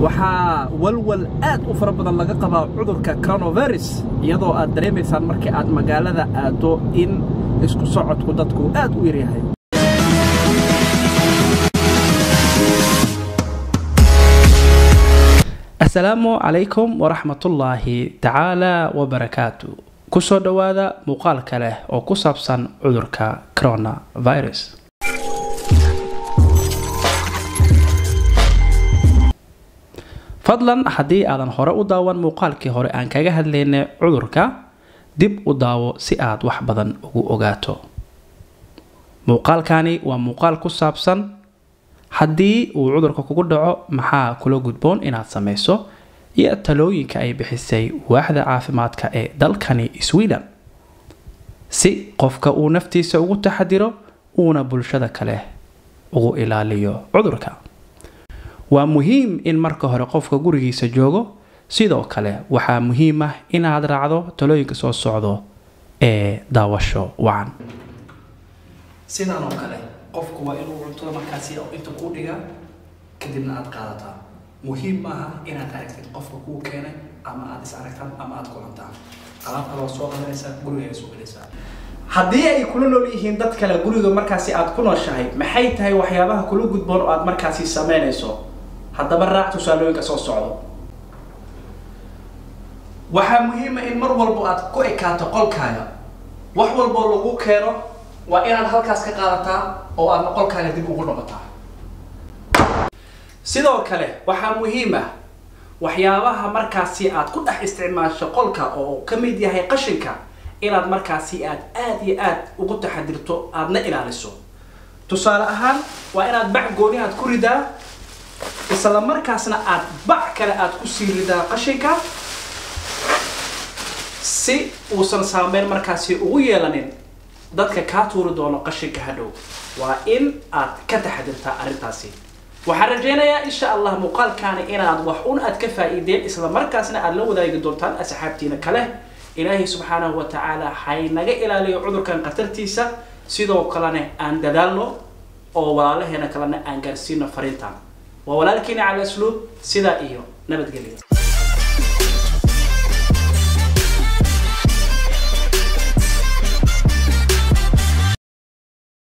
waxaa walwal aad u fara badan laga qabaa cudurka coronavirus iyadoo aad dareemaysaan markii aad magaalada aaddo in isku socodku dadku aad u yaryahay asalaamu calaykum waraxmatullaahi tacaala wabarakaatu kusoo dhowaada muuqaal kale oo ku saabsan cudurka coronavirus fadlan haddii aadan hore u daawan muuqaalkii hore aan kaga hadlaynay cudurka dib u daawo si aad wax badan ugu ogaato muuqaalkani waa muuqaal ku saabsan haddii uu cudurka kugu dhaco maxaa kula gudboon inaad samayso iyo talooyinka ay bixisay waaxda caafimaadka ee dalkani sweden si qofka uu naftiisa ugu taxadiro uuna bulshada kale ugu ilaaliyo cudurka waa muhiim in marka hore qofka gurigiisa joogo sidoo kale waxaa muhiim ah inaad raacdo talooyinka soo socdo ee daawasho wacan sidaan oo kale qofku waa inuu cuntada markaasi inta kuu dhigaa kadibna aad qaadataa muhiim maaha inaad aragtid qofka kuu keenay ama aad is aragtaan ama aad kulantaan alaabta waa soo qadanaysaa guriga soo gelaysaa haddii ay kula nool yihiin dad kale guriga markaasi aad ku nooshahay maxay tahay waxyaabaha kula gudboon oo aad markaasi sameynayso haddaba raac tusaalooyinka soo socdo waxaa muhiima in mar walbo aad ku ekaato qolkaaga wax walboo lagu keeno waa inaad halkaas ka qaadataa oo aadna qolkaaga dib ugu noqotaa sidoo kale waxaa muhiim ah waxyaabaha markaasi aad ku dhex isticmaasho qolka oo ka mid yahay qashinka inaad markaasi aad aad iyo aad ugu taxadirto aadna ilaaliso tusaale ahaan waa inaad bac gooni aad ku ridaa isla markaasna aad bac kale aad ku sii ridaa qashinka si uusan saameyn markaasi ugu yeelanin dadka kaa tuuri doono qashinka hadhow waa in aad ka taxadirtaa arrintaasi waxaan rajaynayaa insha allah muuqaalkaani inaad wax un aad ka faa'iideen isla markaasna aad la wadaagi doontaan asxaabtiina kale ilaahay subxaanahu wa tacaala haynaga ilaaliyo cudurkan khatartiisa sidoo kalena aan dadaalno oo walaalaheena kalena aan gaarsiino fariintan waa walaalkiina cala asluub sidaa iyo nabadgelyo